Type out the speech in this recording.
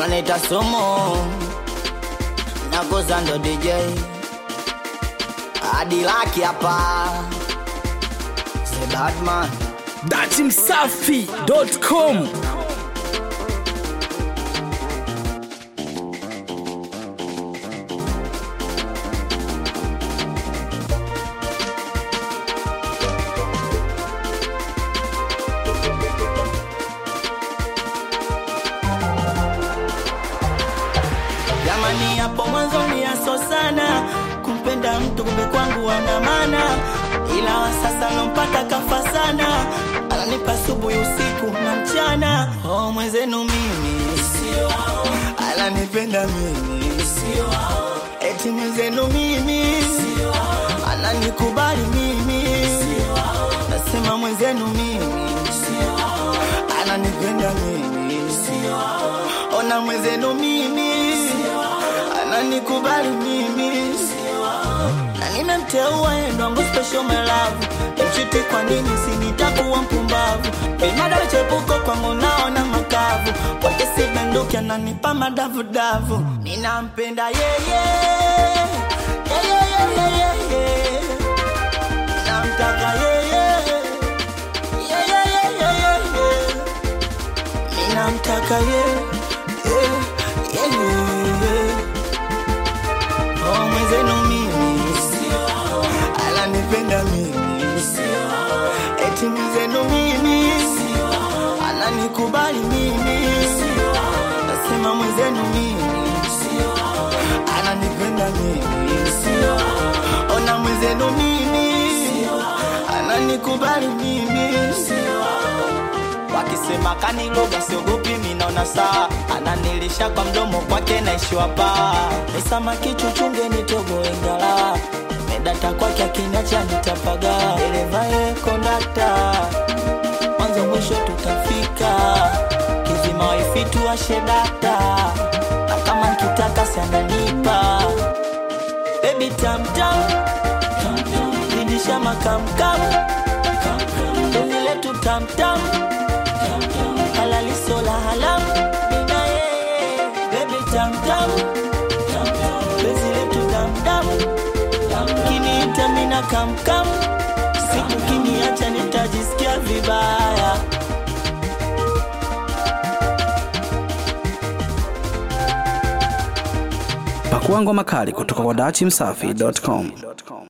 ananita sumu nakoza ndo dj adilaki hapa the batman datimsafi.com jamani hapo mwanzo ni aso sana kumpenda mtu kumbe kwangu ana maana ila wa sasa nampata kafa sana ananipa asubuhi usiku na mchana oh, mwenzenu mimi sio ananipenda mimi sio eti mwenzenu mimi sio ananikubali mimi sio nasema mwenzenu mimi sio ananipenda mimi sio ona mwenzenu mimi ananikubali mimi na nimemteua endwangu special my love mchiti kwa nini sinitakuwa mpumbavu imada chepuko kwangu naona makavu kwake sibenduki ananipa madavudavu ninampenda yeye Yeye, yeye, yeye. namtaka yeye Yeye, yeye, yeye. ninamtaka yeye Yeye, yeye. Oh, mwenzenu mimi ananipenda mimi eti mwenzenu mimi ananikubali mimi nasema mwenzenu mimi ananipenda mimi ona mwenzenu mimi ananikubali mimi wakisema kaniloga siogopi minaona saa ananilisha kwa mdomo kwake naishiwa paa ni samaki chuchunge nitogo ingala medata kwake akiniacha nitapaga dereva kondakta mwanzo mwisho tutafika kizima waifi tuwashe data na kama nkitaka siananipa bebi tamtam zidisha makamkam penzi letu tamtam halali sola halam mina yeye bebi tamtam penzi letu damdam kiniita mina kamkam siku kiniacha nitajisikia vibaya pakua ngoma kali kutoka kwa datimsafi.com